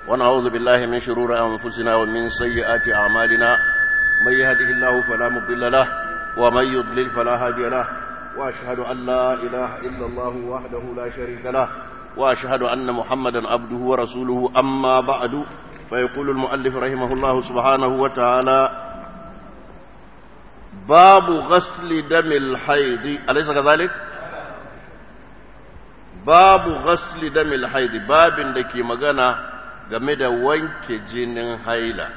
ونعوذ بالله من شرور أنفسنا ومن سيئات أعمالنا من يهده الله فلا مضل له ومن يضلل فلا هادي له وأشهد أن لا إله إلا الله وحده لا شريك له وأشهد أن محمدا عبده ورسوله أما بعد فيقول المؤلف رحمه الله سبحانه وتعالى باب غسل دم الحيض أليس كذلك؟ babu ghasli damil haidi babin da ke magana game da wanke jinin haila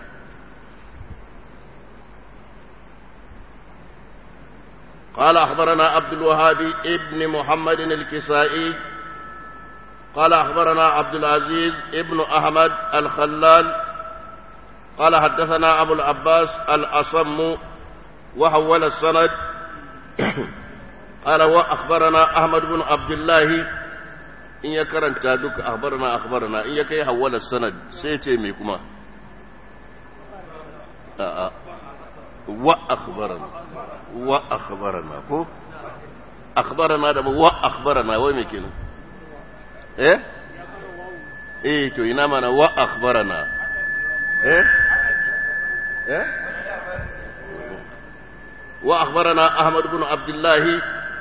قال أخبرنا عبد الوهاب ابن محمد الكسائي قال أخبرنا عبد العزيز ابن أحمد الخلال قال حدثنا أبو العباس الأصم وحول السند قال وأخبرنا أحمد بن عبد الله إن يكرن تادك أخبرنا أخبرنا إن يكي حول السند سيتي ميكما آه آه. وأخبرنا وأخبرنا هو أخبرنا دم وأخبرنا وين ميكينا إيه إيه تو إنما وأخبرنا إيه إيه وأخبرنا أحمد بن عبد الله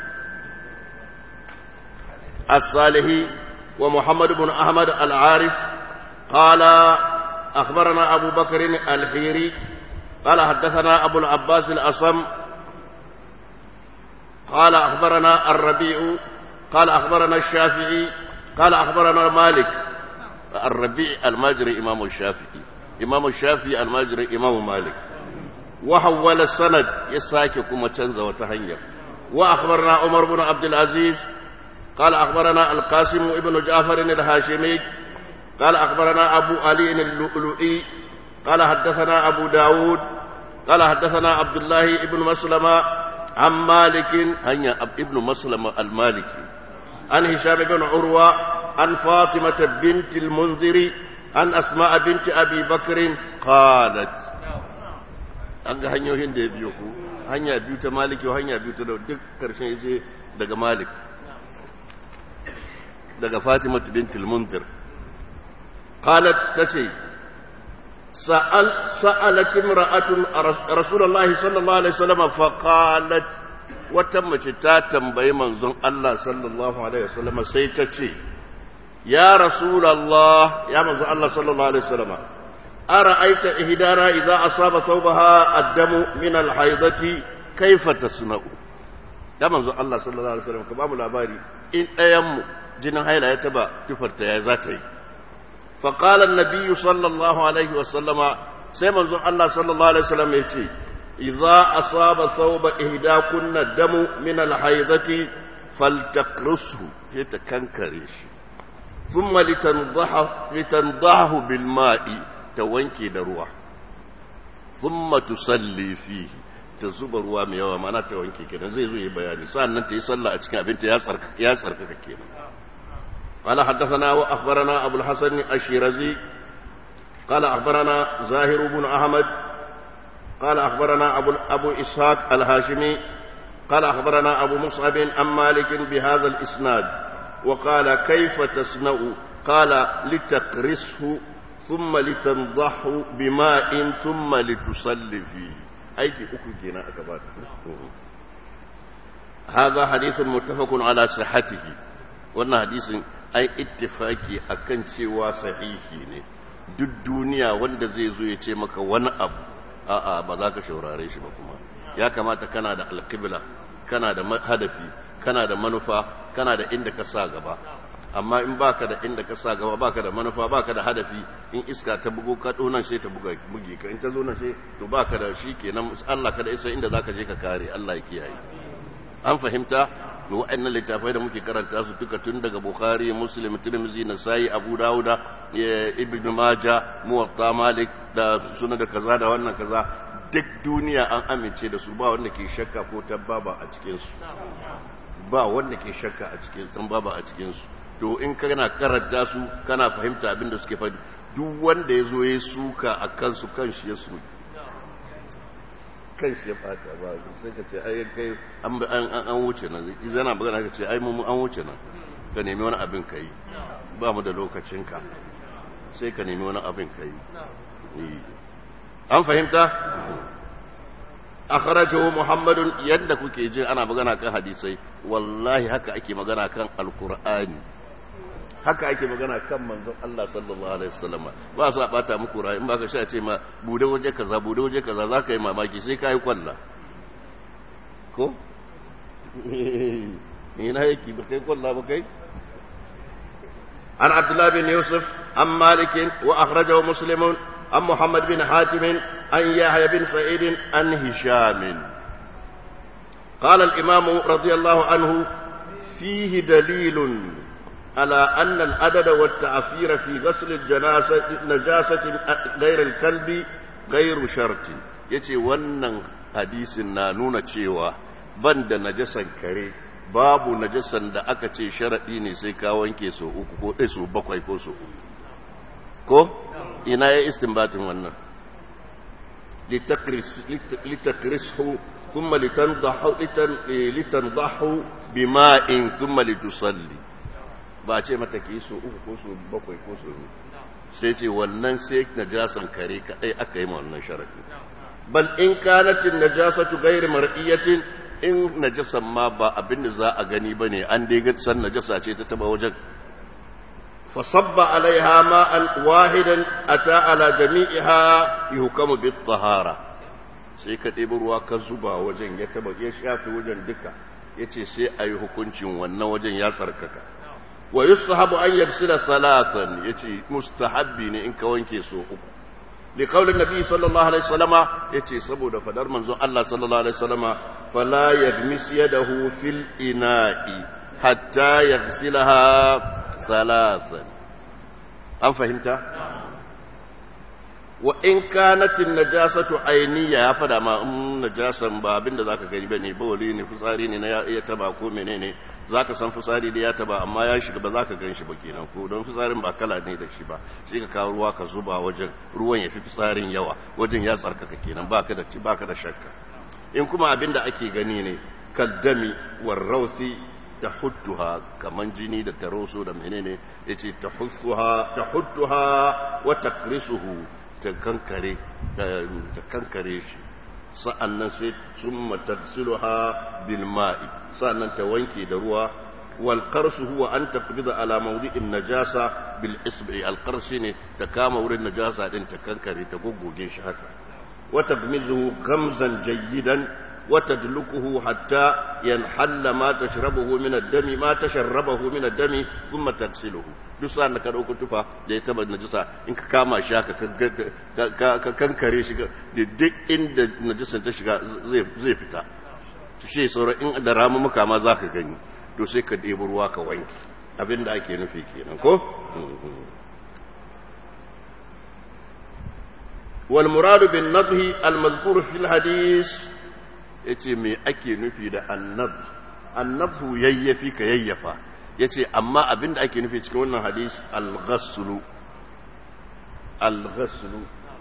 الصالحي ومحمد بن أحمد العارف قال أخبرنا أبو بكر الحيري قال حدثنا أبو العباس الأصم قال أخبرنا الربيع قال أخبرنا الشافعي قال أخبرنا مالك الربيع الماجري إمام الشافعي إمام الشافعي الماجري إمام مالك وحول السند يساكي كما تنزى وتهنير وأخبرنا عمر بن عبد العزيز قال أخبرنا القاسم ابن جعفر الهاشمي قال أخبرنا أبو علي اللؤلؤي قال حدثنا أبو داود قال حدثنا عبد الله ابن مسلمة عن مالك هيا ابن مسلمة المالكي عن هشام بن عروة عن فاطمة بنت المنذر عن أسماء بنت أبي بكر قالت an ga hanyoyin da ya biyo ku hanya biyu ta maliki hanya biyu ta duk karshen yace daga malik daga fatima bintul munzir qalat tace sa'al sa'alat imra'atun rasulullah sallallahu alaihi wasallam fa qalat wata mace ta tambayi manzon Allah sallallahu alaihi wasallam sai ta ce ya rasulullah ya manzon Allah sallallahu alaihi wasallam أرأيت إهدانا إذا أصاب ثوبها الدم من الحيضة كيف تصنع da manzo Allah sallallahu alaihi wasallam ka bamu labari in ɗayan mu jinin haila ya taba tufarta ya za ta yi fa qala an-nabiy sallallahu alaihi wasallam sai manzo Allah sallallahu alaihi wasallam ya ce idza asaba thawba ihdakunna damu min al-haidati faltaqrusu sai ta kankare shi thumma litandahu litandahu bil ma'i ta wanke da ruwa thumma tusalli fihi ta zuba ruwa mai yawa mana ta wanke kenan zai zo yi bayani sannan ta yi sallah a cikin abinta ya tsarkaka ya tsarkaka kenan قال حدثنا واخبرنا ابو الحسن الشيرازي قال اخبرنا زاهر بن احمد قال اخبرنا ابو ابو اسحاق الهاشمي قال اخبرنا ابو مصعب عن مالك بهذا الاسناد وقال كيف تصنع قال لتقرصه ثم لتنضحه بماء ثم لتصلي فيه aiki uku kenan aka ba هذا حديث متفق على صحته wannan hadisin ai ittifaki akan cewa sahihi ne duk duniya wanda zai zo ya ce maka wani abu a'a ba za ka shaurare shi ba kuma ya kamata kana da alqibla kana da hadafi kana da manufa kana da inda ka sa gaba amma in baka da inda ka sa gaba baka da manufa baka da hadafi in iska ta bugo ka nan sai ta buga buge ka in ta zo nan sai to baka da shi kenan Allah kada isa inda zaka je ka kare Allah ya kiyaye an fahimta to wa'annan littafai da muke karanta su duka tun daga Bukhari Muslim Tirmidhi Nasa'i Abu Dawud Ibn Majah Muwatta Malik da sunan da kaza da wannan kaza duk duniya an amince da su ba wanda ke shakka ko tabbaba a cikin su ba wanda ke shakka a cikin tambaba a cikin su to in kana karanta su kana fahimta abin da suke faɗi duk wanda ya zo ya suka a kansu kanshi ya suka kan shi ya fata ba sai ka ce ai kai an an wuce nan zana magana ka ce ai mu an wuce nan ka nemi wani abin kai ba mu da lokacin ka sai ka nemi wani abin ka yi an fahimta akhrajahu muhammadun yadda kuke jin ana magana kan hadisai wallahi haka ake magana kan alqur'ani haka ake magana kan manzon Allah sallallahu alaihi wasallam ba sa bata muku rai in baka sha ce ma bude waje kaza bude waje kaza zaka yi mamaki sai kai kwalla ko ina yake ba kai kwalla ba kai عن عبد الله بن يوسف عن مالك وأخرجه مسلم عن محمد بن حاتم عن يحيى بن سعيد عن هشام قال الإمام رضي الله عنه فيه دليل على أن العدد والتعفير في غسل الجنازة نجاسة غير الكلب غير شرط yace wannan hadisin na nuna cewa ban da najasan kare babu najasan da aka ce sharaɗi ne sai ka wanke so uku ko ɗai so bakwai ko so uku ko ina ya istinbatin wannan litakrishu thumma litandahu litandahu bima'in thumma litusalli ba ce mata ki so uku ko so bakwai ko so sai ce wannan sai najasan kare kadai aka yi ma wannan sharaɗi bal in kanatin najasatu ghairu mar'iyatin in najasan ma ba abin da za a gani ba ne an dai san najasa ce ta taba wajen fasabba alaiha ma'an wahidan ata ala jami'iha yuhkamu bit tahara sai ka ɗebi ruwa ka zuba wajen ya taba ya shafi wajen duka yace sai a yi hukuncin wannan wajen ya tsarkaka wa yustahabu an yarsila salatan yace mustahabbi ne in ka wanke so uku لقول النبي صلى الله عليه وسلم يتي سبو فدر منزو الله صلى الله عليه وسلم فلا يغمس يده في الإناء حتى يغسلها ثلاثا أم فهمت وإن كانت النجاسة عينية يا فدا ما نجاسة ba abin da zaka gani bane bawali ne fitsari ne na ya taba ko menene zaka san fitsari da ya taba amma ya shiga ba zaka gan shi ba kenan ko don fitsarin ba kala ne da shi ba sai ka kawo ruwa ka zuba wajen ruwan ya fi fitsarin yawa wajen ya tsarkaka kenan baka da baka da shakka in kuma abin da ake gani ne kaddami warrausi tahudduha kaman jini da taroso da menene yace tahudduha tahudduha wa takrisuhu ta kankare ta kankare shi sa'annan sai summa tagsiluha bil ma'i sa'annan ta wanke da ruwa wal qarsu huwa an taqbida ala mawdi'in najasa bil isbi al qarshi ne ta kama wurin najasa din ta kankare ta goggoge shi haka wa tagmizuhu gamzan jayyidan وتدلكه حتى ينحل ما تشربه من الدم ما تشربه من الدم ثم تغسله duk sa'an da ka dauko tufa da ya taba najisa in ka kama shi haka ka kankare shi da duk inda najisan ta shiga zai fita to shi sauran in da ramu muka ma za ka gani to sai ka ɗebi ruwa ka wanki abin da ake nufi kenan ko wal muradu bin nadhi al mazkur fil hadith ya ce me ake nufi da annab annabhu yayyafi ka yayyafa ya ce amma abinda ake nufi cikin wannan hadis al-ghassulu al-ghassulu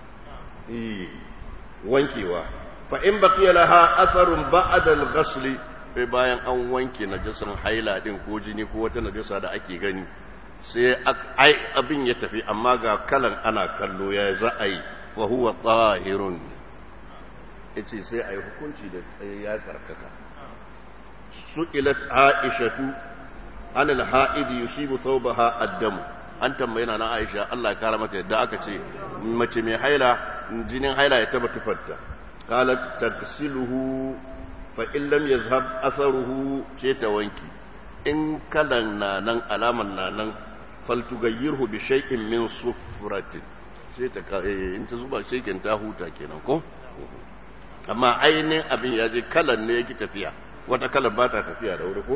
wankewa fa in baqiya laha atharun ba'da al-ghasli sai bayan an wanke najasan haila din ko jini ko wata najasa da ake gani sai ai abin ya tafi amma ga kalan ana kallo ya za a yi fa huwa tahirun ya ce sai a yi hukunci da tsaye ya tsarkaka su'ilat aishatu anil ha'idi yusibu thawbaha addamu an tambayi na aisha Allah ya kara mata yadda aka ce mace mai haila jinin haila ya taba tufarta qalat taksiluhu fa in lam yazhab atharuhu ce ta wanki in kalan na nan alaman na nan faltugayyirhu bi shay'in min sufratin sai ta in ta zuba shekin ta huta kenan ko amma ainihin abin ya je kalan ne yake tafiya wata kalan ba ta tafiya da wuri ko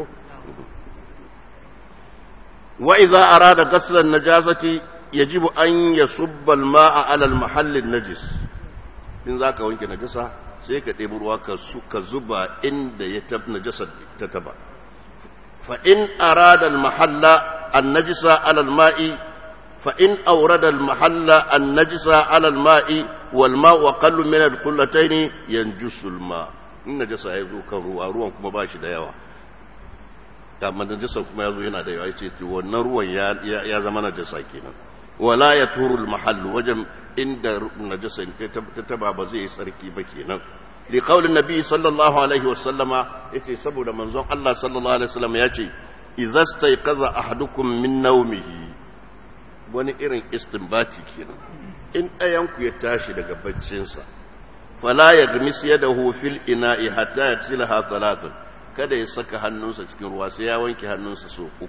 wa idza arada ghasl an-najasati yajibu an yasubba al-ma'a 'ala al-mahall an-najis in zaka wanke najasa sai ka ɗebi ruwa ka suka zuba inda ya tab najasa ta taba fa in arada al-mahalla an-najisa 'ala al-ma'i فإن أورد المحل النجس على الماء والماء أقل من القلتين ينجس الماء in najasa ya zo kan ruwa ruwan kuma ba shi da yawa amma najasa kuma ya zo yana da yawa ya ce wannan ruwan ya zama najasa kenan wala ya turul mahallu wajen inda najasa ta taba ba zai yi tsarki ba kenan li qaulin nabi sallallahu alaihi wasallama yace saboda manzon Allah sallallahu alaihi wasallam yace idza stayqaza ahadukum min nawmihi wani irin istinbati kenan in ɗayanku ya tashi daga baccinsa fala ya gamis yadahu fil ina'i hatta yaghsilaha thalathan kada ya saka hannunsa cikin ruwa sai ya wanke hannunsa so uku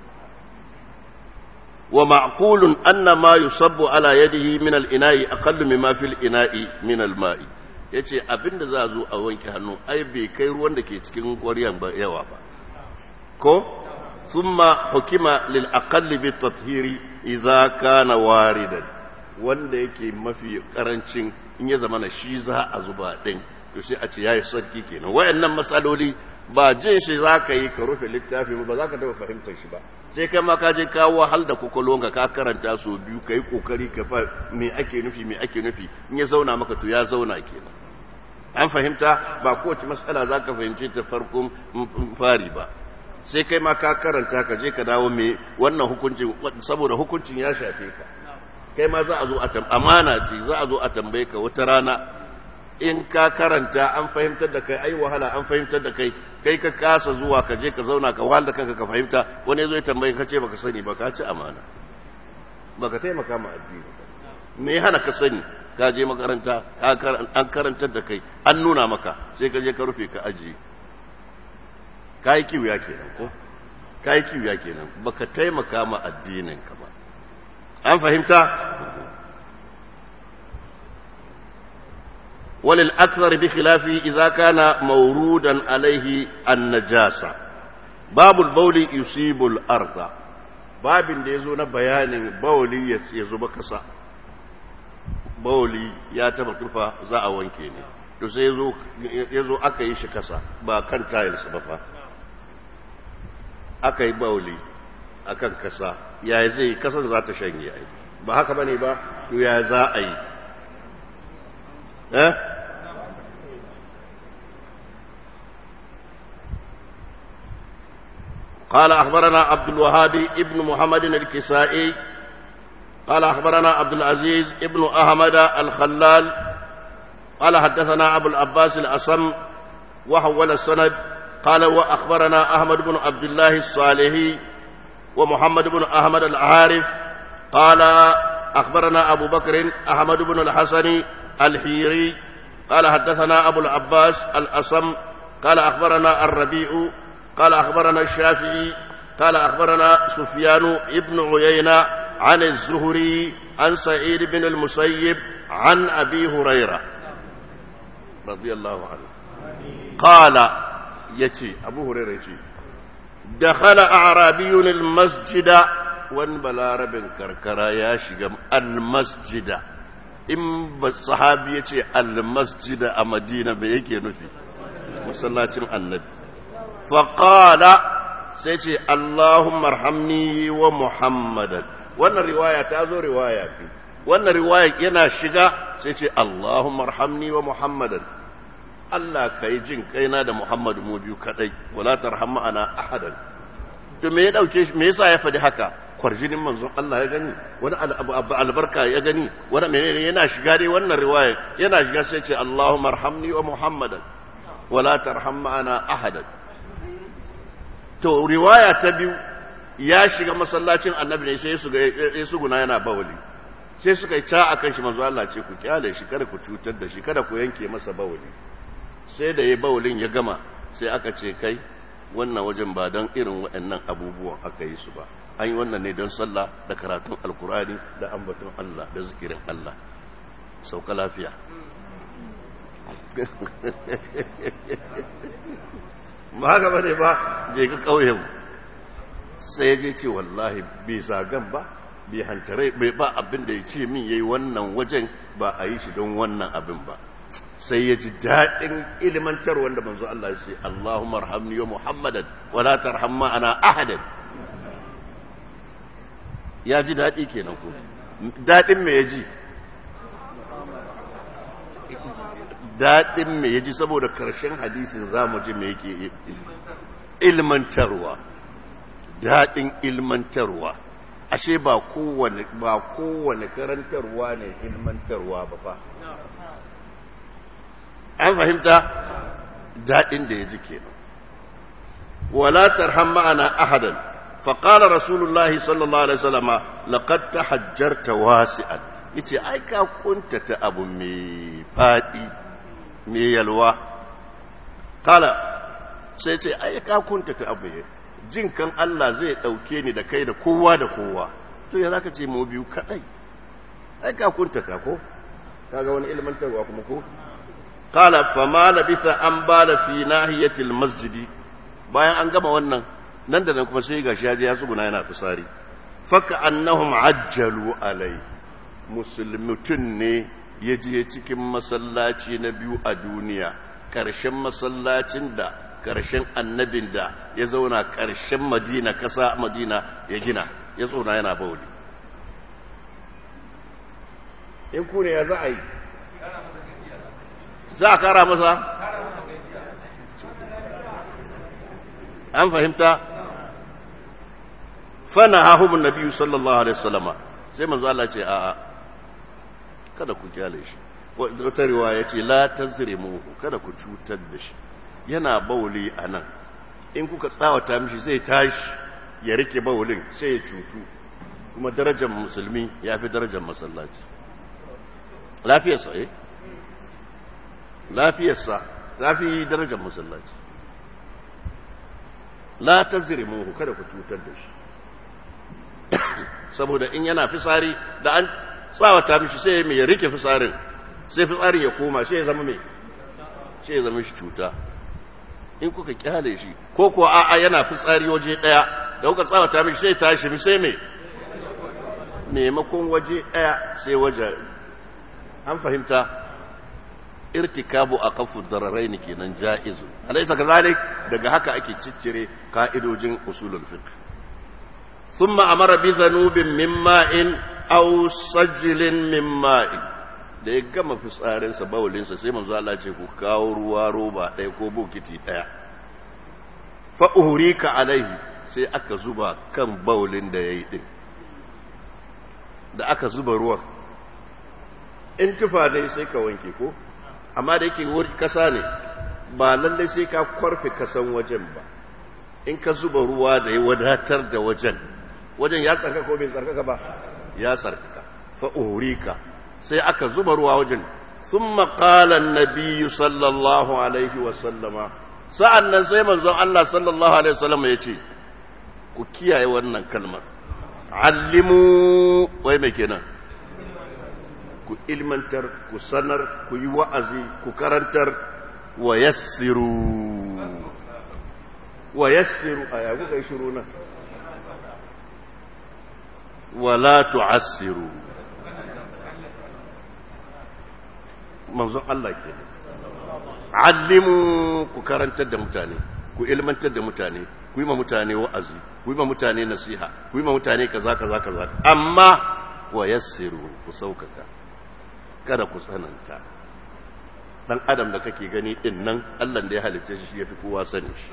wa ma'qulun anna ma yusabbu ala yadihi min al-ina'i aqallu mimma fil ina'i min al-ma'i yace abinda za a zo a wanke hannu ai bai kai ruwan da ke cikin ƙwaryan ba yawa ba ko thumma hukima lil aqalli bit tathhiri idza kana waridan wanda yake mafi karancin in ya zama na shi za a zuba din to sai a ce yayi sarki kenan wayannan masaloli ba jin shi za ka yi ka rufe littafi ba za ka taɓa fahimtar shi ba sai kai ma ka je ka wahal da kwakwalwanka ka karanta so biyu ka yi kokari ka fa me ake nufi me ake nufi in ya zauna maka to ya zauna kenan an fahimta ba kowace matsala za ka fahimci ta farkon fari ba sai kai ma ka karanta ka je ka dawo me wannan hukuncin saboda hukuncin ya shafe ka kai ma za a zo a amana ce za a zo a tambaye ka wata rana in ka karanta an fahimtar da kai ai wahala an fahimtar da kai kai ka kasa zuwa ka je ka zauna ka wahala kanka ka fahimta wani zo ya tambaye ka ce baka sani ba ka ci amana baka taimaka ma addini me ya hana ka sani ka je makaranta an karantar da kai an nuna maka sai ka je ka rufe ka ajiye ka yi kiwiya kenan ko ka yi kiwiya kenan baka taimaka ma addinin ka ba an fahimta وللأكثر بخلافه إذا كان مورودا عليه النجاسة باب البول يصيب الأرض باب da yazo na bayanin bauli ya zuba kasa bauli ya taba tufa za a wanke ne to sai yazo yazo aka yi shi kasa ba kan tiles ba fa aka yi bauli akan kasa yaya zai kasan za ta shanye ai ba haka bane ba to ya za a yi ها قال أخبرنا عبد الوهاب ابن محمد الكسائي قال أخبرنا عبد العزيز ابن أحمد الخلال قال حدثنا أبو العباس الأصم وحول السند قال وأخبرنا أحمد بن عبد الله الصالحي ومحمد بن أحمد العارف قال أخبرنا أبو بكر أحمد بن الحسن الحيري قال حدثنا أبو العباس الأصم قال أخبرنا الربيع قال أخبرنا الشافعي قال أخبرنا سفيان ابن عيينة عن الزهري عن سعيد بن المسيب عن أبي هريرة رضي الله عنه قال يتي أبو هريرة يتي دخل أعرابي المسجد وان بلارب كركرا ياشق المسجد in ba sahabi ya ce almasjida a madina bai yake nufi masallacin annabi faƙala sai ce allahumma arhamni wa muhammadan wannan riwaya ta zo riwaya fi wannan riwaya yana shiga sai ce allahumma arhamni wa muhammadan Allah ka yi jin kaina da Muhammadu mu biyu kadai wala tarhamma ana ahadan to me ya dauke shi me yasa ya faɗi haka kwarjinin manzon Allah ya gani wani albarka ya gani wani menene yana shiga dai wannan riwaya yana shiga sai ce Allahumma arhamni wa Muhammadan wala tarham ma'ana ahadan to riwaya ta biyu ya shiga masallacin annabi ne sai su ga su guna yana bawali sai suka yi ta akan shi manzo Allah ce ku kyale shi kada ku cutar da shi kada ku yanke masa bawali sai da yayi bawalin ya gama sai aka ce kai wannan wajen ba don irin waɗannan abubuwan aka yi su ba an yi wannan ne don sallah da karatun alkurani da ambaton Allah da zikirin Allah sauka lafiya ba haka ba ne ba je ka ƙauyen sai je ce wallahi bai zagan ba bai hantare bai ba abin da ya ce min yayi wannan wajen ba a yi shi don wannan abin ba sai ya ji daɗin ilimantar wanda manzo Allah ya ce Allahumma arhamni wa Muhammadan wa la tarham ana ahadan ya ji daɗi kenan ko daɗin me ya ji daɗin me ya ji saboda karshen hadisin zamu ji me yake ilmantarwa daɗin ilmantarwa ashe ba kowane ba kowane karantarwa ne ilmantarwa ba fa an fahimta daɗin da ya ji kenan wala tarham ma'ana ahadan فقال رسول الله صلى الله عليه وسلم لقد تحجرت واسعا yace ai ka kuntata abu mai fadi mai yalwa kala sai ce ai ka kuntata abu jin kan Allah zai dauke ni da kai da kowa da kowa to ya zaka ce mu biyu kadai ai ka kuntata ko kaga wani ilmantarwa kuma ko kala fama labitha an bala fi nahiyatil masjidi bayan an gama wannan nan da nan kuma sai gashi ya je ya tsuguna yana fitsari faka annahum ajjalu alai musulmutun ne ya je cikin masallaci na biyu a duniya ƙarshen masallacin da ƙarshen annabin da ya zauna ƙarshen madina ƙasa madina ya gina ya tsona yana bauli in ku ne ya za a yi za a kara masa an fahimta fana hahumun nabi sallallahu alaihi wasallama sai manzo Allah ce a'a kada ku kyale shi wata riwaya ce la tazrimu kada ku cutar da shi yana bauli anan in kuka tsawata mishi zai tashi ya rike baulin sai ya cutu kuma darajar musulmi ya fi darajar masallaci lafiyarsa eh lafiyarsa ta fi darajar masallaci la tazrimu kada ku cutar da shi saboda in yana fisari da an tsawata mishi sai mai rike fisarin sai fisarin ya koma sai ya zama mai sai ya zama shi cuta in kuka kyale shi ko kuwa a'a yana fitsari waje daya da kuka tsawata mishi sai tashi mi sai mai maimakon waje daya sai waje an fahimta irtikabu a kafu dararai ne kenan ja'izu alaisa kazalik daga haka ake ciccire ka'idojin usulul fiqh thumma amara bi dhanubin min ma'in aw sajlin min ma'in da ya gama fitsarin sa bawlin sa sai manzo Allah ce ku kawo ruwa roba ɗaya ko bokiti ɗaya fa uhrika alaihi sai aka zuba kan bawlin da yayi din da aka zuba ruwan in tufa dai sai ka wanke ko amma da yake wuri kasa ne ba lallai sai ka kwarfe kasan wajen ba in ka zuba ruwa da ya wadatar da wajen wajen ya tsarkaka ko bai tsarkaka ba ya tsarkaka fa'urika sai aka zuba ruwa wajen sun maƙalan nabiyu sallallahu alaihi wasallama sa'an nan sai manzon Allah sallallahu alaihi wasallama ya ce ku kiyaye wannan kalmar allimu wai mai kenan ku ilmantar ku sanar ku yi wa'azi ku karantar wa yassiru wa yassiru a yagu kai shiru nan wa la tu'assiru manzon Allah ke allimu ku karantar da mutane ku ilmantar da mutane ku yi ma mutane wa'azi ku yi ma mutane nasiha ku yi ma mutane kaza kaza kaza amma wa yassiru ku saukaka kada ku tsananta dan adam da kake gani din nan Allah da ya halicce shi yafi kowa sani shi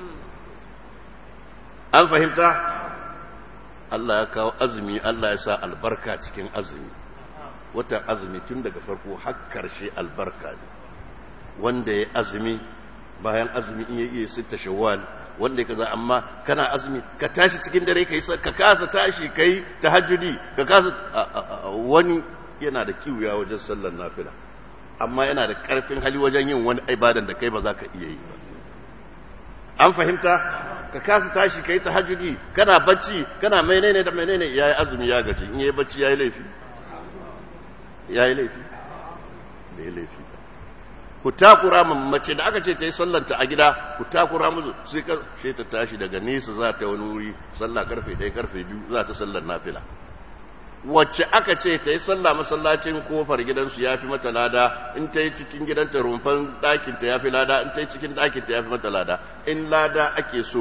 an fahimta Allah ya kawo azumi Allah ya sa albarka cikin azumi watan azumi tun daga farko har karshe albarka ne wanda ya azumi bayan azumi in ya iya sita shawwal wanda ya kaza amma kana azumi ka tashi cikin dare kai ka kasa tashi kai tahajjudi ka kasa wani yana da kiwuya wajen sallar nafila amma yana da karfin hali wajen yin wani ibadan da kai ba za ka iya yi ba an fahimta ka kasa tashi kai tahajjudi kana bacci kana menene da menene yayi azumi ya gaji in yayi bacci yayi laifi yayi laifi bai laifi ku takura mace da aka ce ta yi sallanta a gida ku takura musu sai ka sai ta tashi daga nesa za ta wani wuri sallah karfe 1 karfe 2 za ta sallar nafila wacce aka ce ta yi sallah masallacin kofar gidansu ya fi mata lada in ta yi cikin gidanta rumfan ɗakinta ya fi lada in ta yi cikin ɗakinta ya fi mata lada in lada ake so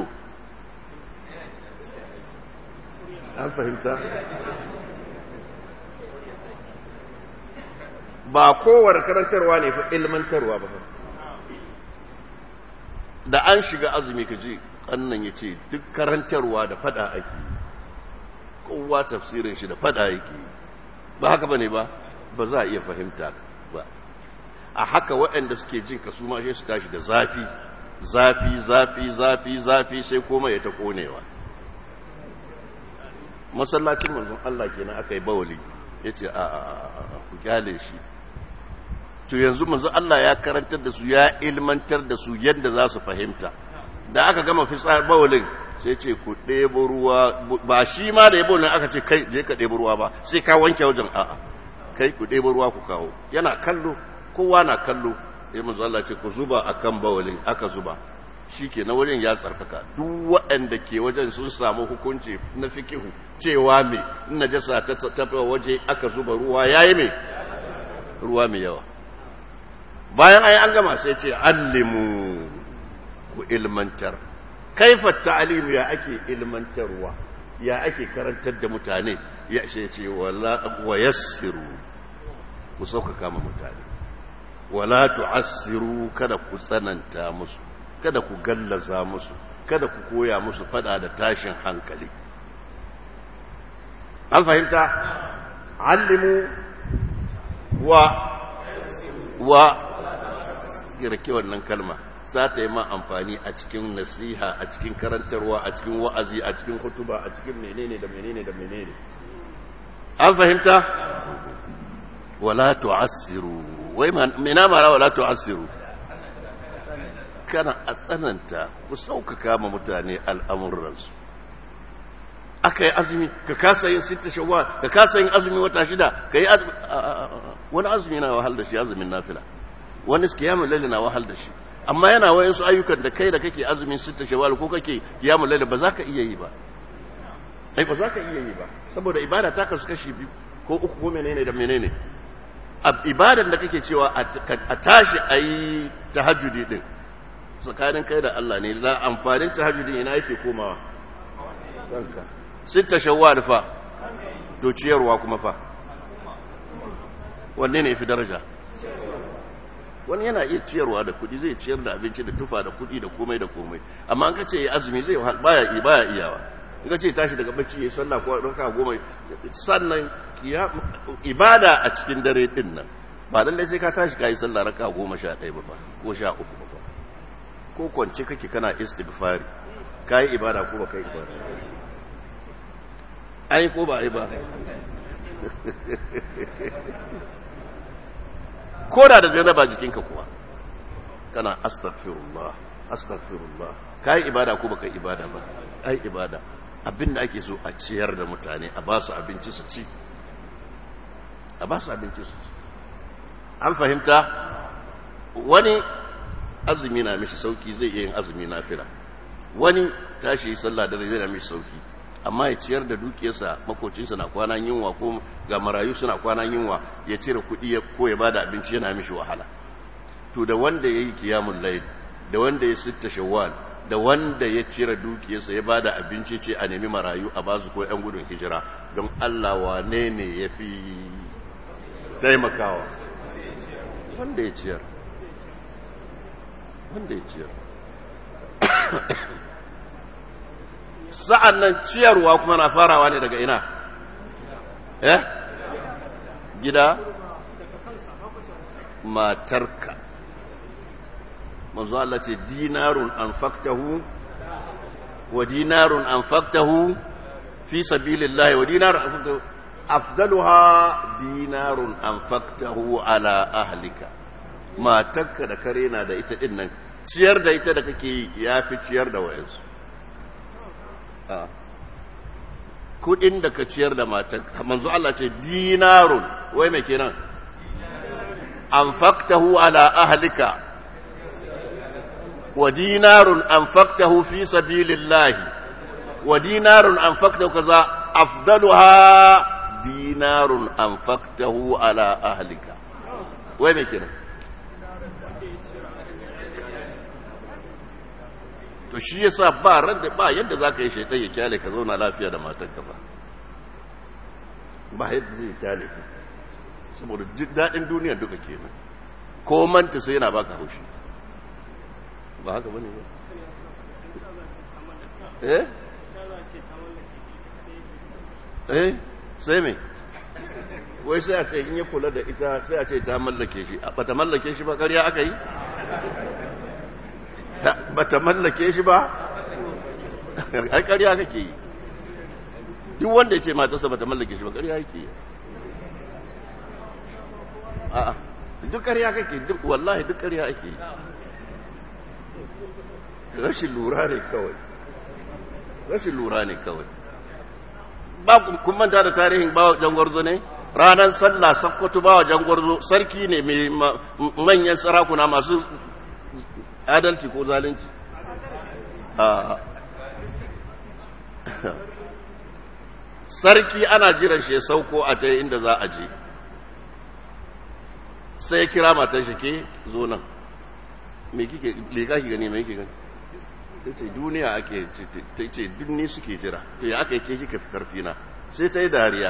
an fahimta ba kowar karantarwa ne fa ilmantarwa ba da an shiga azumi ka ji annan ya ce duk karantarwa da fada ake kowa tafsirin shi da fada yake ba haka bane ba ba za a iya fahimta ba a haka waɗanda suke jin ka su ma sai su tashi da zafi zafi zafi zafi zafi sai koma ya ta konewa masallacin manzon Allah kenan aka yi bawali yace a a ku kyale shi to yanzu manzon Allah ya karantar da su ya ilmantar da su yadda za su fahimta da aka gama fitsar bawalin sai ce ku ɗebo ruwa ba shi ma da yabo nan aka ce kai je ka ɗebo ruwa ba sai ka wanke wajen a'a kai ku ɗebo ruwa ku kawo yana kallo kowa na kallo sai manzo Allah ce ku zuba akan bawalin aka zuba shike na wajen ya tsarkaka duk waɗanda ke wajen sun samu hukunci na fikihu cewa me in najasa ta tafi waje aka zuba ruwa yayi me ruwa mai yawa bayan ai an gama sai ce allimu ku ilmantar kaifa ta'limu ya ake ilmantarwa ya ake karantar da mutane ya ce ce wala wa yassiru ku sauƙaƙa ma mutane wala tu'assiru kada ku tsananta musu kada ku gallaza musu kada ku koya musu fada da tashin hankali an fahimta allimu wa wa girke wannan kalma za ta yi ma amfani a cikin nasiha a cikin karantarwa a cikin wa'azi a cikin hutuba a cikin menene da menene da menene an fahimta wala tu'assiru wai mena mara wala tu'assiru kana a tsananta ku sauƙaƙa ma mutane al'amuransu aka yi azumi ka kasa yin sita shawwa ka kasa yin azumi wata shida ka yi wani azumi na wahal da shi azumin nafila wani kiyamun lalle na wahal da shi amma yana wayan su ayyukan da kai da kake azumin sita shawwal ko kake kiyamun lalle ba za ka iya yi ba ai ba za ka iya yi ba saboda ibada ta kasu kashi biyu ko uku ko menene da menene ibadan da kake cewa a tashi a yi tahajjudi din tsakanin kai da Allah ne za amfanin tahajjudi ina yake komawa kanka sita shawwal fa to ciyarwa kuma fa wanne ne fi daraja wani yana iya ciyarwa da kudi zai ciyar da abinci da tufa da kudi da komai da komai amma an kace ya azumi zai baya yi baya iyawa in kace tashi daga bacci yayi sallah ko raka goma sannan ibada a cikin dare din nan ba lalle sai ka tashi kai sallah raka goma sha ɗaya ba fa ko sha uku ba fa ko kwance kake kana istighfari kai ibada ko ba kai ibada ai ko ba ai ba ko da da janaba jikinka kuwa kana astaghfirullah astaghfirullah kai ibada ko baka ibada ba ai ibada abinda ake so a ciyar da mutane a ba su abinci su ci a ba su abinci su ci an fahimta wani azumi na mishi sauki zai iya yin azumi na fira wani tashi sallah da zai na mishi sauki amma ya ciyar da dukiyarsa makocinsa na kwanan yunwa ko ga marayu suna kwanan yunwa ya cire kuɗi ko ya bada abinci yana mishi wahala to da wanda ya yi kiyamun layl da wanda ya sitta shawwal da wanda ya cire dukiyarsa ya bada abinci ce a nemi marayu a basu ko yan gudun hijira don Allah wane ne ya fi taimakawa wanda ya ciyar wanda ya ciyar sa'an nan ciyarwa kuma na farawa ne daga ina eh gida matarka manzo Allah ce dinarun anfaqtahu wa dinarun anfaqtahu fi sabilillah wa dinarun anfaqtahu afdaluha dinarun anfaqtahu ala ahlika matarka da kare na da ita din nan ciyar da ita da kake yafi ciyar da wayansu kudin da ka ciyar da matarka manzo Allah ce dinarun wai me kenan anfaqtahu ala ahlika ودينار أنفقته في سبيل الله ودينار أنفقته كذا أفضلها دينار أنفقته على أهلك وين كده to shi yasa ba randa ba yadda zaka yi shaitan ya kyale ka zauna lafiya da matarka ba ba yadda zai kyale ka saboda daɗin duniya duka kenan ko manta sai yana baka haushi ba haka bane ba eh eh sai me wai sai a ce in ya kula da ita sai a ce ta mallake shi ba ta mallake shi ba ƙarya aka yi ba ta mallake shi ba ai ƙarya kake yi duk wanda ya ce matarsa ba ta mallake shi ba ƙarya yake yi a'a duk ƙarya kake duk wallahi duk ƙarya ake yi rashin lura ne kawai rashin lura ne kawai ba kun manta da tarihin bawa jangwarzo ne ranar sallah sakkwato bawa jangwarzo sarki ne mai manyan sarakuna masu adalci ko zalunci sarki ana jiran shi ya sauko a ta inda za a je sai ya kira matan shi ke zo nan me kike lega ki gani me kike gani ta ce duniya ake ta ce dunni suke jira to ya aka yi ke kika fi karfi na sai ta yi dariya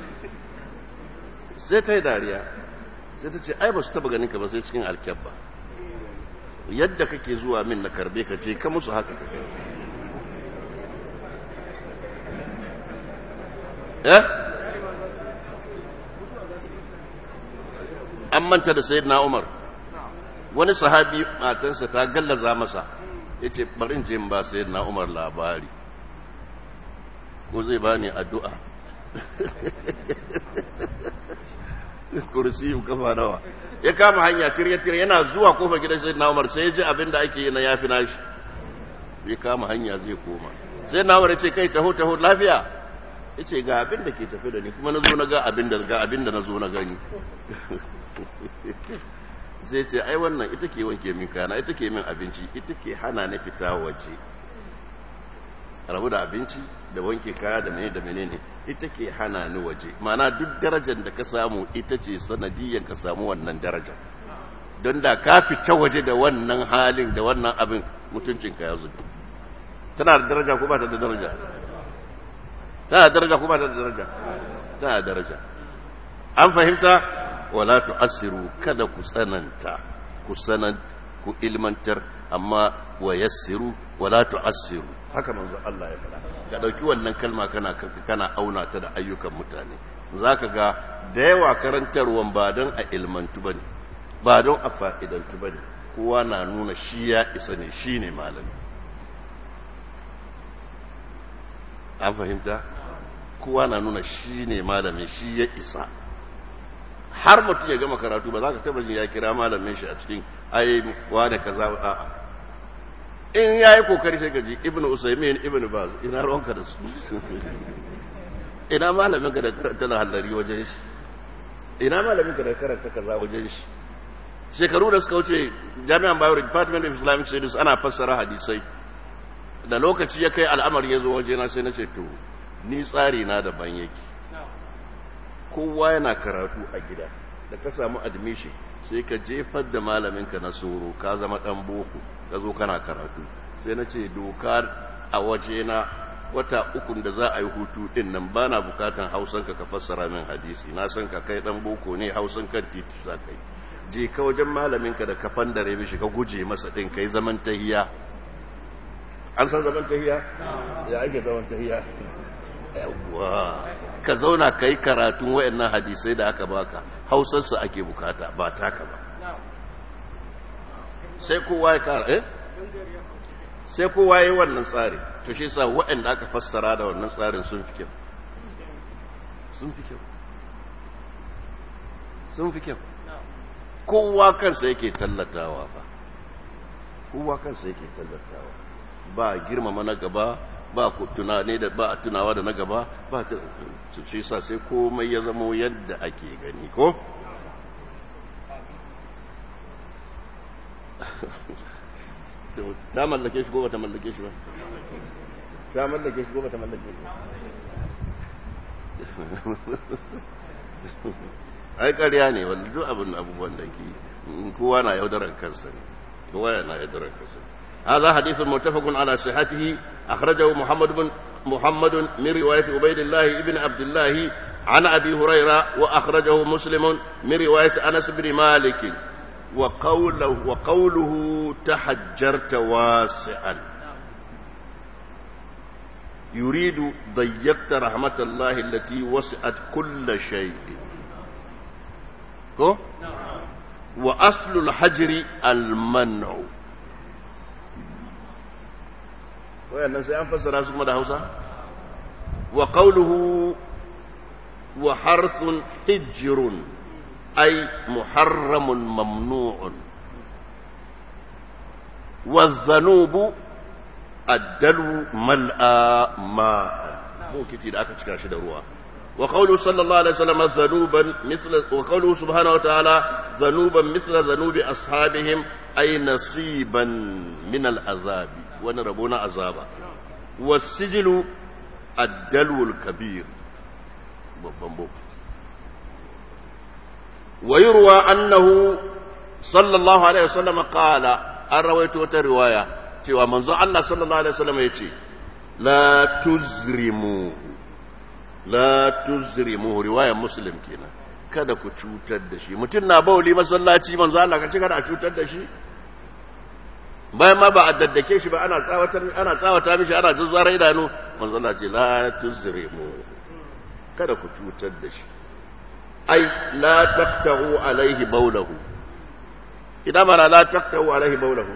sai ta yi dariya sai ta ce ai ba su taba ganin ka ba sai cikin alkyabba yadda kake zuwa min na karbe ka ce ka musu haka eh an manta da sayyidina umar wani sahabi matansa ta gallaza masa ya ce barin je ba sayyidina umar labari ko zai bani addu'a kursi kafa nawa ya kama hanya tirya-tirya yana zuwa kofar gidan sayyidina umar sai ya ji abin da ake yi na yafi nashi ya kama hanya zai koma sai na umar ya ce kai taho taho lafiya ya ce ga abin da ke tafi da ni kuma na zo na ga abin da ga abin da na zo na gani sai ce ai wannan ita ke wanke min kana ita ke min abinci ita ke hana ni fita waje rabu da abinci da wanke kaya da menene da menene ita ke hana ni waje mana duk darajar da ka samu ita ce sanadiyyar ka samu wannan darajar don da ka fita waje da wannan halin da wannan abin mutuncinka ya zubi tana da daraja ko ba ta da daraja tana da daraja ko ba ta da daraja tana da daraja an fahimta wala tu'assiru kada ku tsananta ku sanan ku ilmantar amma wa yassiru wala tu'assiru haka manzo Allah ya faɗa ka dauki wannan kalma kana kana auna ta da ayyukan mutane zaka ga da yawa karantarwan ba don a ilmantu bane ba don a fa'idantu bane kowa na nuna shi ya isa ne shine malami an fahimta kowa na nuna shi ne malami shi ya isa har mutum ya gama karatu ba za ka taba jin ya kira malamin shi a cikin ai wane kaza a in ya yi kokari sai gaji ibn usaimin ibn baz ina ruwanka da su ina malamin ka da karanta na hallari wajen shi ina malamin ka da karanta kaza wajen shi shekaru da suka wuce jami'an bayero department of islamic studies ana fassara hadisai da lokaci ya kai al'amari ya zo wajena sai na ce to ni tsari na daban yake kowa yana karatu a gida da ka samu admission sai ka jefar da malaminka na soro ka zama dan boko ka zo kana karatu sai na ce doka a wajena wata uku da za a yi hutu din nan ba na bukatan hausanka ka fassara min hadisi na san ka kai dan boko ne hausan kan titi za ka yi je ka wajen malaminka da ka fandare mishi ka guje masa din kai zaman tahiya an san zaman tahiya ya ake zaman tahiya yawwa ka zauna ka yi karatun wayannan hadisai da aka baka hausarsu ake bukata ba taka ba sai kowa ya kara eh sai kowa ya yi wannan tsari to shi sa wayanda aka fassara da wannan tsarin sun fi kyau sun fi kyau sun fi kyau kowa kansa yake tallatawa ba kowa kansa yake tallatawa ba girmama na gaba ba ku tunane da ba tunawa da na gaba ba ta shi sa sai komai ya zamo yadda ake gani ko ta mallake shi ko ba ta mallake shi ba ta mallake shi ko ba ta mallake shi ai ƙarya ne wanda duk abin abubuwan da ke kowa na yaudarar kansa ne kowa yana yaudarar kansa ne هذا حديث متفق على صحته أخرجه محمد بن محمد من رواية عبيد الله بن عبد الله عن أبي هريرة وأخرجه مسلم من رواية أنس بن مالك وقوله, وقوله تحجرت واسعا yuridu dayyakta rahmatallahi allati wasi'at kulla shay'in ko wa aslul hajri al-man'u wayannan sai an fassara su da Hausa wa qawluhu wa harthun hijrun ay muharramun mamnu'un wa dhanubu addalu mal'a ma bokiti da aka cika shi da ruwa wa qawlu sallallahu alaihi wasallam dhanuban mithla wa qawlu subhanahu wa ta'ala dhanuban mithla dhanubi ashabihim ay nasiban min al'azab wani rabo na azaba wasijlu addalu kabir babban bokiti wa yurwa annahu sallallahu alaihi wasallam qala an rawaito ta riwaya cewa manzon Allah sallallahu alaihi wasallam yace la tuzrimu la tuzrimu riwayar muslim kenan kada ku cutar da shi mutum na bauli masallaci manzon Allah ka ci kada a cutar da shi bayan ma ba a daddake shi ba ana tsawatar ana tsawata mishi ana zazzara idanu manzon Allah ce la tuzrimu kada ku cutar da shi ai la taqta'u alaihi bawlahu idan mana la taqta'u alaihi bawlahu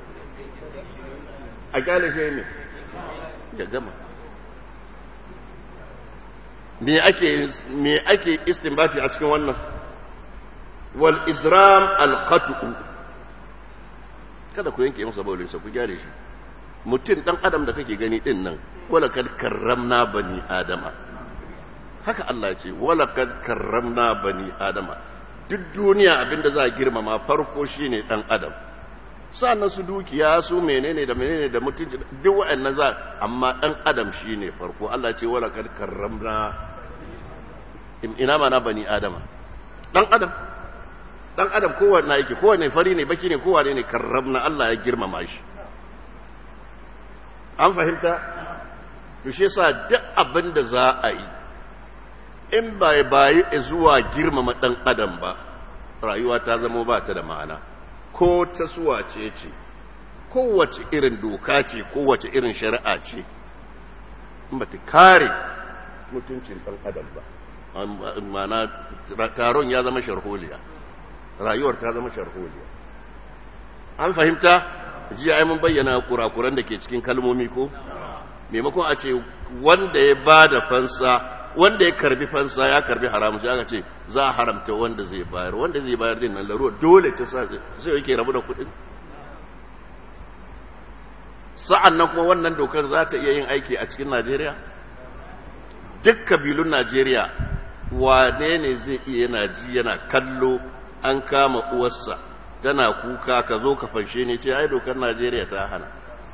a kyale shi ne ya gama me ake me ake istinbati a cikin wannan wal izram al qat'u kada ku yanke masa baulin sa ku gyare shi mutum dan adam da kake gani din nan wala kad karramna bani adama haka Allah ya ce wala kad karramna bani adama duk duniya abinda za a girmama farko shine dan adam sa'annan su dukiya su menene da menene da mutunci duk wa'annan za amma dan adam shine farko Allah ce wala kad karramna ina mana bani adama dan adam dan adam kowanne yake kowanne fari ne baki ne kowanne ne karramna Allah ya girmama shi an fahimta to shi yasa duk abin da za a yi in bai bayi zuwa girmama dan adam ba rayuwa ta zama ba ta da ma'ana ko ta suwa ce ce kowace irin doka ce kowace irin shari'a ce ba ta kare mutuncin ɗan adam ba mana taron ya zama sharholiya rayuwar ta zama sharholiya an fahimta jiya ai mun bayyana kurakuran da ke cikin kalmomi ko maimakon a ce wanda ya ba da fansa wanda ya karbi fansa ya karbi haramu sai aka ce za a haramta wanda zai bayar wanda zai bayar din nan laruwa dole ta sa zai yake rabu da kuɗin sa'an nan kuma wannan dokar za ta iya yin aiki a cikin najeriya duk kabilun najeriya wane ne zai iya yana ji yana kallo an kama uwarsa tana kuka ka zo ka fanshe ne ce ai dokar najeriya ta hana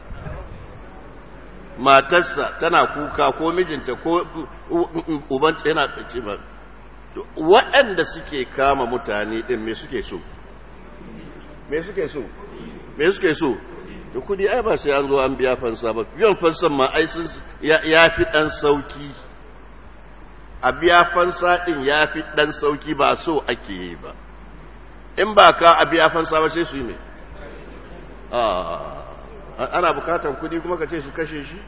matarsa tana kuka ko mijinta ko ubanta yana ce ba waɗanda suke kama mutane ɗin me suke so me suke so me suke so da kudi ai ba sai an zo an biya fansa ba biyan fansan ma ai sun ya fi ɗan sauki a biya fansa ɗin ya fi ɗan sauki ba so ake yi ba in ba ka a biya fansa ba sai su yi mai ana bukatan kudi kuma ka ce su kashe shi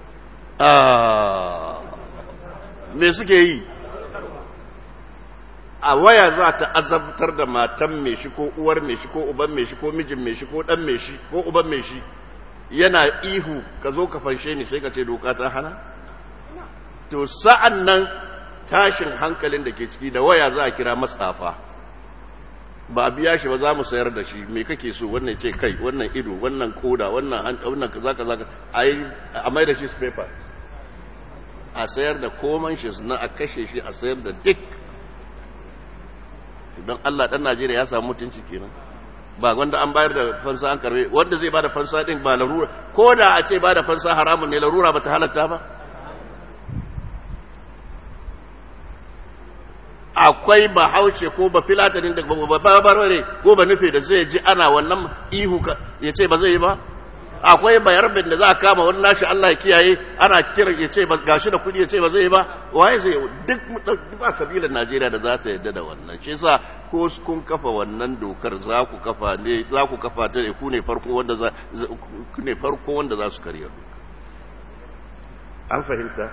me suke yi a waya za ta azabtar da matan mai shi ko uwar mai shi ko uban mai shi ko mijin mai shi ko dan mai shi ko uban mai shi yana ihu ka zo ka fanshe ni sai ka ce doka ta hana to sa'an nan tashin hankalin da ke ciki da waya za a kira matsafa ba a biya shi ba za mu sayar da shi me kake so wannan ce kai wannan ido wannan koda wannan wannan kaza kaza a mai da shi paper a sayar da koman shi na a kashe shi a sayar da duk don Allah dan Najeriya ya samu mutunci kenan ba wanda an bayar da fansa an karbe wanda zai bada fansa din ba larura ko da a ce bada fansa haramun ne larura ba ta halatta ba akwai ba hauce ko ba filatanin da ba barbare ko ba nufe da zai ji ana wannan ihu ya ce ba zai yi ba akwai bayarbin da za a kama wani nashi Allah ya kiyaye ana kira ya ce gashi da kudi ya ce ba zai yi ba waye zai duk ba kabilar Najeriya da za ta yadda da wannan shi yasa ko kun kafa wannan dokar za ku kafa ne za ku kafa ta ne ku ne farko wanda za ku ne farko wanda za su karya an fahimta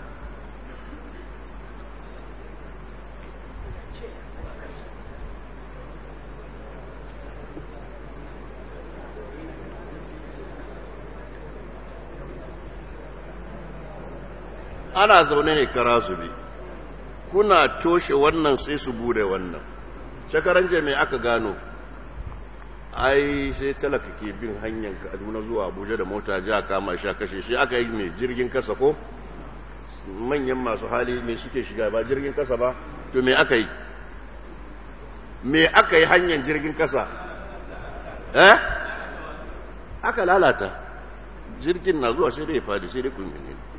ana zaune ne kara zube kuna toshe wannan sai su bude wannan shakaran mai aka gano ai sai talaka ke bin hanyar kaduna zuwa abuja da mota ji a kama sha kashe shi aka yi mai jirgin kasa ko manyan masu hali mai suke shiga ba jirgin kasa ba to me aka yi me aka yi hanyar jirgin kasa eh aka lalata jirgin na zuwa sai dai fadi sai dai kun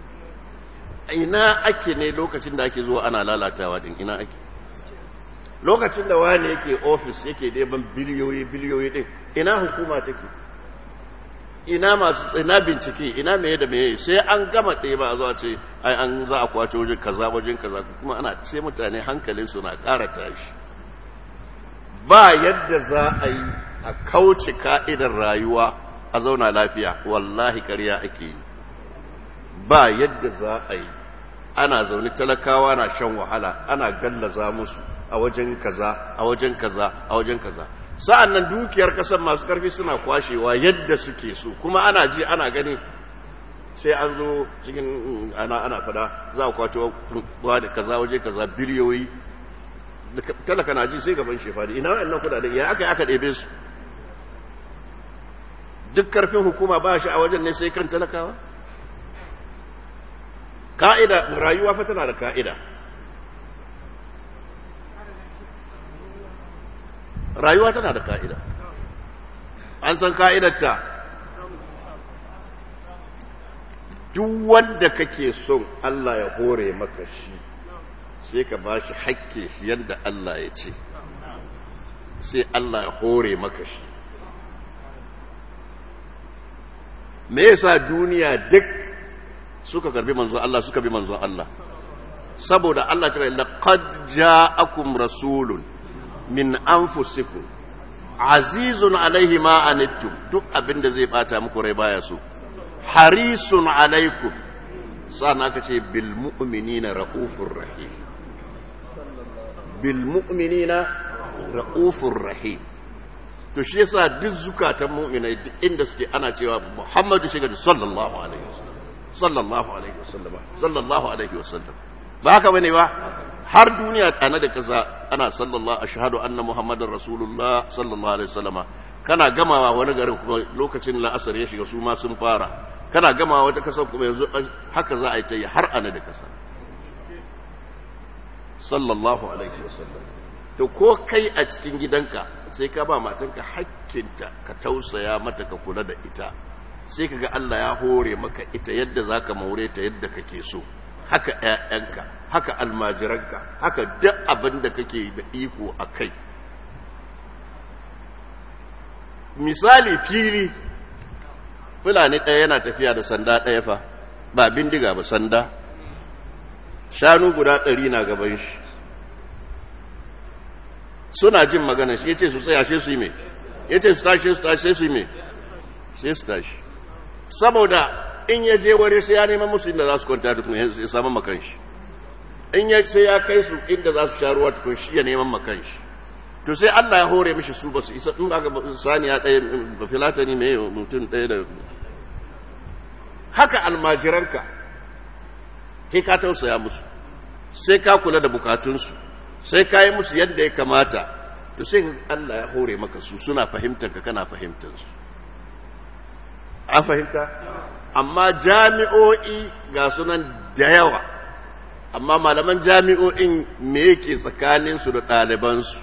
ina ake ne lokacin da ake zuwa ana lalatawa din ina ake lokacin da wani yake ofis yake ɗeban biliyoyi biliyoyi ɗin ina hukuma take ina masu ina bincike ina meye da meye sai an gama ɗaya ba a zuwa ce ai an za a kwace wajen kaza wajen kaza kuma ana ce mutane hankalin su na ƙara tashi ba yadda za a yi a kauce ka'idar rayuwa a zauna lafiya wallahi ƙarya ake yi ba yadda za a yi ana zaune talakawa na shan wahala ana gallaza musu a wajen kaza a wajen kaza a wajen kaza sa'an nan dukiyar kasar masu karfi suna kwashewa yadda suke so kuma ana ji ana gani sai an zo cikin ana ana fada za a kwato wa da kaza waje kaza biliyoyi talaka na ji sai gaban shefadi ina wa'annan kudaden ya aka yi aka ɗebe su duk karfin hukuma ba shi a wajen ne sai kan talakawa ka'ida rayuwa fa tana da ka'ida rayuwa tana da ka'ida an san ka'idarta duk wanda kake son Allah ya hore maka shi sai ka ba shi hakke yadda Allah ya ce sai Allah ya hore maka shi me yasa duniya duk suka karbi manzon Allah suka bi manzon Allah saboda Allah ta laqad ja'akum rasulun min anfusikum azizun alaihi ma anittum duk abinda zai bata muku rai baya so harisun alaikum sana aka ce bil mu'minina raufur rahim bil mu'minina raufur rahim to shi yasa duk zukatan mu'minai duk inda suke ana cewa Muhammadu shiga sallallahu alaihi wasallam sallallahu alaihi wasallam sallallahu alaihi wasallam ba haka bane ba har duniya ana da kasa ana sallallahu ashhadu anna muhammadar rasulullah sallallahu alaihi wasallama kana gamawa wani garin kuma lokacin la'asar ya shiga su ma sun fara kana gamawa wata kasa kuma yanzu haka za a yi ta yi har ana da kasa sallallahu alaihi wasallam to ko kai a cikin gidanka sai ka ba matanka hakkinta ka tausaya mata ka kula da ita sai ka ga Allah ya hore maka ita yadda za ka maure ta yadda kake so haka ‘ya'yanka haka almajiranka haka duk abin da kake da iko a kai misali fili fulani ɗaya yana tafiya da sanda ɗaya fa ba bindiga ba sanda shanu guda ɗari na gaban shi suna jin magana shi ya ce su tsaya sai su yi mai ya ce su tashi su tashi sai su yi mai sai su tashi saboda in ya je wari sai ya neman musu inda za su kwanta tukun ya samu makan shi in ya sai ya kai su inda za su sha ruwa tukun shi ya neman makan shi to sai Allah ya hore mishi su ba su isa in aka saniya ɗaya ba filatani mai mutum ɗaya da haka almajiranka kai ka tausaya musu sai ka kula da bukatunsu sai ka yi musu yadda ya kamata to sai Allah ya hore maka su suna fahimtar ka kana fahimtar su an fahimta amma jami'o'i ga sunan da yawa amma malaman jami'o'in me yake tsakaninsu da ɗalibansu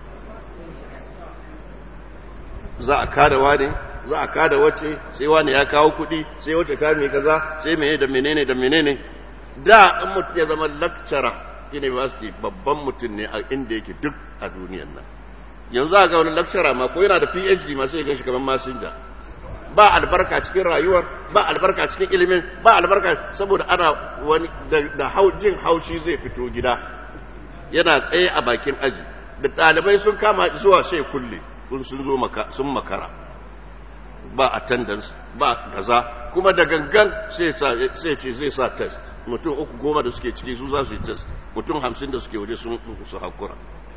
za a kada wane za a kada wace sai wani ya kawo kuɗi sai wace ta mai kaza sai mene da menene da menene da in mutum ya zama lecturer university babban mutum ne a inda yake duk a duniyan nan yanzu a ga wani lecturer ma ko yana da phd ma sai ya gan shi kamar masinja ba albarka cikin rayuwar ba albarka cikin ilimin ba albarka saboda ana wani da jin haushi zai fito gida yana tsaye a bakin aji da ɗalibai sun kama zuwa sai kulle sun zo sun makara ba attendance ba kaza kuma da gangan sai ce zai sa test mutum uku goma da suke ciki su za su yi test mutum hamsin da suke waje sun su hakura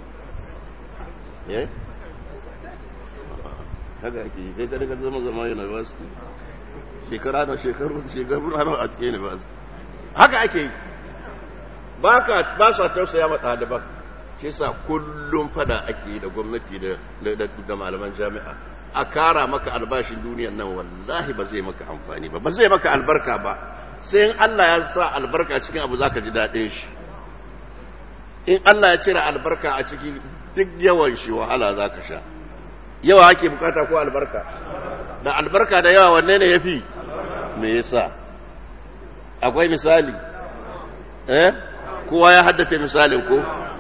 haka ake yi kai kada ka zama zama university shekara na shekaru shekaru na a cikin university haka ake yi ba sa tausaya ma ɗaliban shi sa kullum fada ake yi da gwamnati da malaman jami'a a kara maka albashin duniyan nan wallahi ba zai maka amfani ba ba zai maka albarka ba sai in Allah ya sa albarka cikin abu zaka ji daɗin shi in Allah ya cire albarka a ciki duk yawan shi wahala zaka sha yawa ake bukata ko albarka da albarka da yawa wanne ne yafi me yasa akwai misali eh kowa ya haddace misalin ko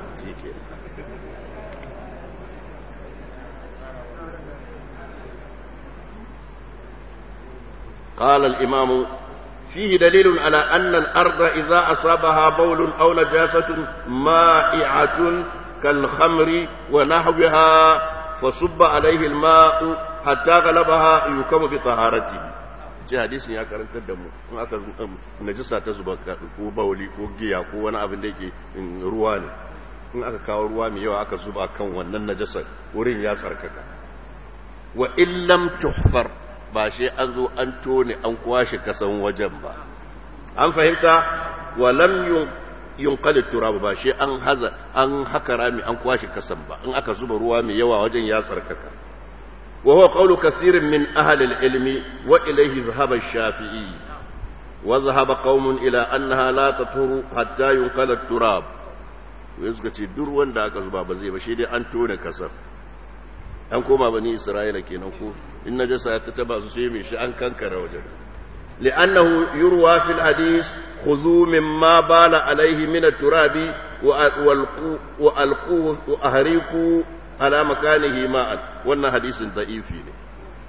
قال الإمام فيه دليل على أن الأرض إذا أصابها بول أو نجاسة مائعة كالخمر ونحوها فصب عليه الماء حتى غلبها يكم بطهارته ce hadisin ya karantar da mu in aka najisa ta zuba ko bauli ko giya ko wani abin da yake ruwa ne in aka kawo ruwa mai yawa aka zuba kan wannan najasar wurin ya tsarkaka wa illam tuhfar ba shi an zo an tone an kwashe kasan wajen ba an fahimta wa lam yunqal turab ba shi an haza an haka rami an kwashe kasan ba in aka zuba ruwa mai yawa wajen ya tsarkaka wa huwa qawlu kathirin min ahli al-ilmi wa ilayhi dhahaba ash-shafi'i wa dhahaba qaumun ila annaha la taturu hatta yunqal turab wai suka ce duk wanda aka zuba ba zai ba shi dai an tone kasar an koma bani isra'ila kenan ko in najasa ta taba su sai mai shi an kankara wajen li'annahu yurwa fil hadis khudhu mimma bala alaihi min at-turabi wa alqu wa alqu wa ahriqu ala makanihi ma'an wannan hadisin da'ifi ne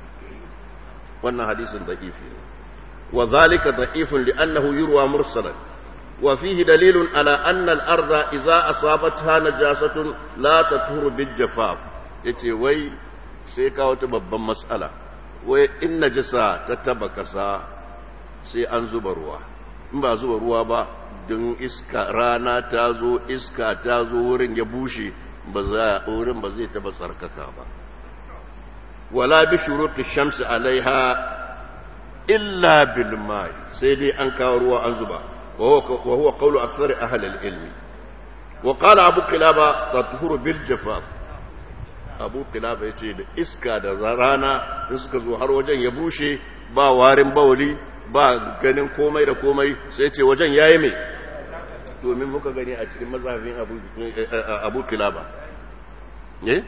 wannan hadisin da'ifi ne wa dhalika da'ifun li'annahu yurwa mursalan وفيه دليل على أن الأرض إذا أصابتها نجاسة لا تطهر بالجفاف yace wai sai kawo ta babban matsala wai in najasa ta taba kasa sai an zuba ruwa in ba zuba ruwa ba don iska rana ta zo iska ta zo wurin ya bushe ba za wurin ba zai taba tsarkaka ba wala bi shuruti shamsi alaiha illa bil mai sai dai an kawo ruwa an zuba وهو قول أكثر أهل العلم وقال أبو قلابة تطهر بالجفاف أبو قلابة يقول إسكا دا زرانا إسكا زوهر وجن يبوشي با وارن بولي ba ganin komai da komai sai ce wajen yayi mai domin muka gani a cikin mazhabin abu kilaba eh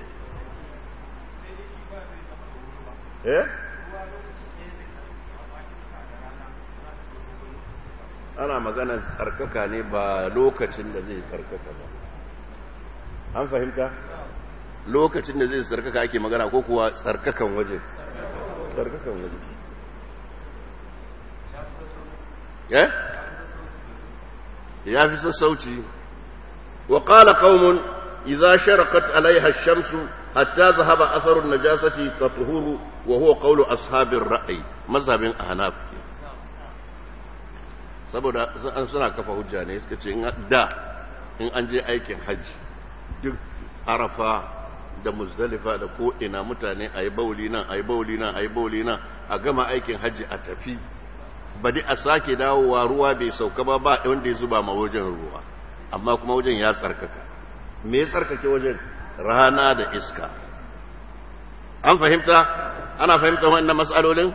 eh ana maganar tsarkaka ne ba lokacin da zai tsarkaka ba an fahimta lokacin da zai tsarkaka ake magana ko kuwa tsarkakan waje tsarkakan waje eh ya fi sassauci wa qala qaumun idza sharaqat alaiha ash-shamsu hatta dhahaba atharu an-najasati tatuhuru wa huwa qawlu ashabir ra'i mazhabin ahnaf saboda an suna kafa hujja ne suka ce da in an je aikin hajji duk arafa da muzdalifa da ko'ina mutane a yi bauli nan a yi bauli nan a yi bauli nan a gama aikin hajji a tafi badi a sake dawowa ruwa bai sauka ba ba wanda ya zuba ma wajen ruwa amma kuma wajen ya tsarkaka me ya tsarkake wajen rana da iska an fahimta ana fahimta wannan matsalolin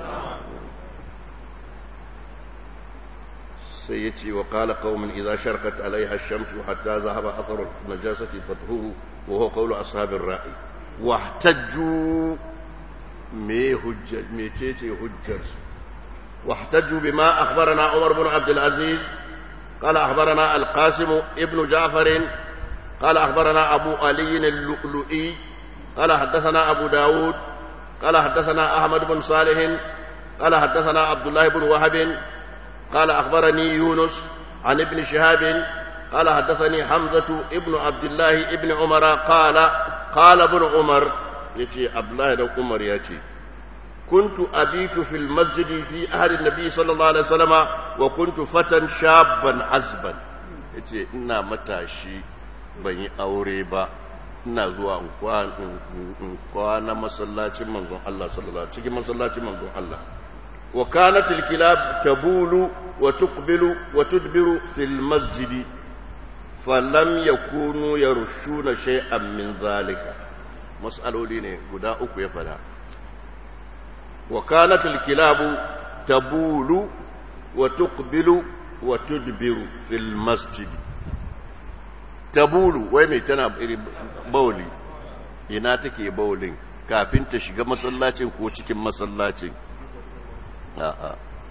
sai ya ce wa kala kawmin idza sharqat alaiha ash-shamsu hatta zahaba atharu najasati fathuru wa huwa qawlu ashabir ra'i wahtajju me hujja me cece hujjar واحتجوا بما أخبرنا عمر بن عبد العزيز قال أخبرنا القاسم ابن جعفر قال أخبرنا أبو علي اللؤلؤي قال حدثنا أبو داود قال حدثنا أحمد بن صالح قال حدثنا عبد الله بن وهب قال أخبرني يونس عن ابن شهاب قال حدثني حمزة ابن عبد الله ابن عمر قال قال ابن عمر يتي عبد الله بن عمر يتي كنت أبيت في المسجد في أهل النبي صلى الله عليه وسلم وكنت فتى شابا عزبا yace ina matashi ban yi aure ba ina zuwa in kwana masallacin manzon Allah sallallahu cikin masallacin manzon Allah wa kanat al-kilab tabulu wa tuqbilu wa tudbiru fil masjid falam yakunu yarushuna shay'an min zalika mas'aloli ne guda uku ya fada وكانت الكلاب تبول وتقبل وتدبر في المسجد تبول وين تنا بولي ina take bawlin kafin ta shiga masallacin ko cikin masallacin a'a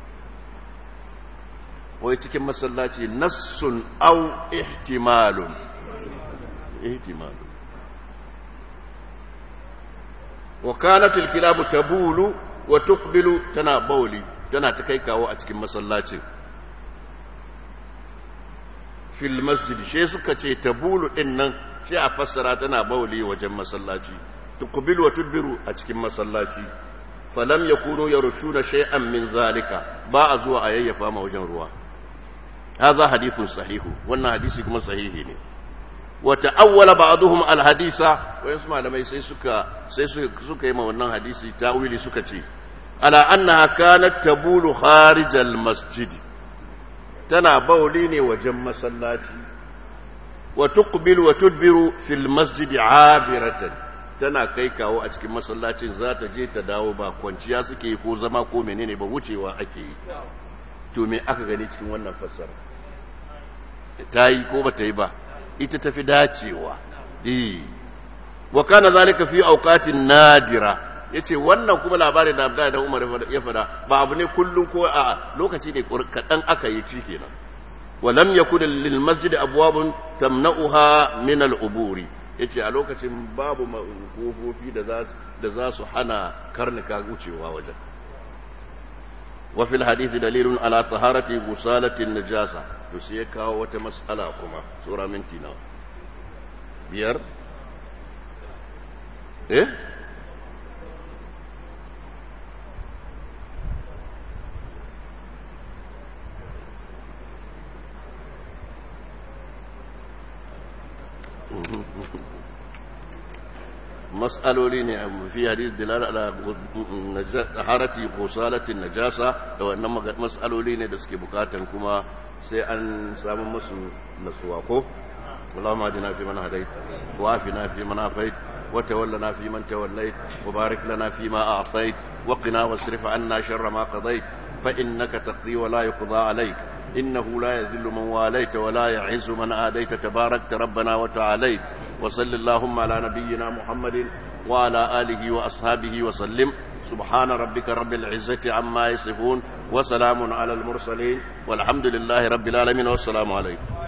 wai cikin masallaci nassun au ihtimalun ihtimalun wa kanat al-kilabu tabulu wa tuqbilu tana bauli tana ta kai kawo a cikin masallacin fil masjid she suka ce tabulu din nan shi a fassara tana bauli wajen masallaci tuqbilu wa tudbiru a cikin masallaci falam yakunu yarushuna shay'an min zalika ba a zuwa a yayyafa ma wajen ruwa hadha hadithun sahihu wannan hadisi kuma sahihi ne وتأول بعضهم الحديث ويسمع لما يسي سكا سي سكا يما wannan hadisi tawili suka ce ala annaha kanat tabulu kharij almasjid tana bauli ne wajen masallaci wa tuqbil wa tudbiru fil masjid abiratan tana kai kawo a cikin masallacin za ta je ta dawo ba kwanciya suke ko zama ko menene ba wucewa ake yi to me aka gani cikin wannan fassara ta yi ko ba ta yi ba ita tafi dacewa eh wa kana zalika fi awqatin nadira yace wannan kuma labarin da Abdullahi da Umar ya fada ba abu ne kullun ko a lokaci ne kadan aka yi ci kenan wa lam yakun lil masjid abwabun tamna'uha min al uburi yace a lokacin babu kofofi da za da za su hana karnuka wucewa wajen wa fil hadith dalilun ala taharati gusalatin najasa to sai ya kawo wata matsala kuma tsora minti nawa biyar eh mas'aloli ne fi hadis dilala ala taharati qusalatin najasa da wannan mas'aloli ne da suke bukatan kuma sai an samu musu nasuwa ko اللهم اهدنا فيمن هديت وعافنا فيمن عافيت وتولنا فيمن توليت وبارك لنا فيما اعطيت وقنا واصرف عنا شر ما قضيت فانك تقضي ولا يقضى عليك انه لا يذل من واليت ولا يعز من عاديت تباركت ربنا وتعاليت وصل اللهم على نبينا محمد وعلى اله واصحابه وسلم سبحان ربك رب العزه عما يصفون وسلام على المرسلين والحمد لله رب العالمين والسلام عليكم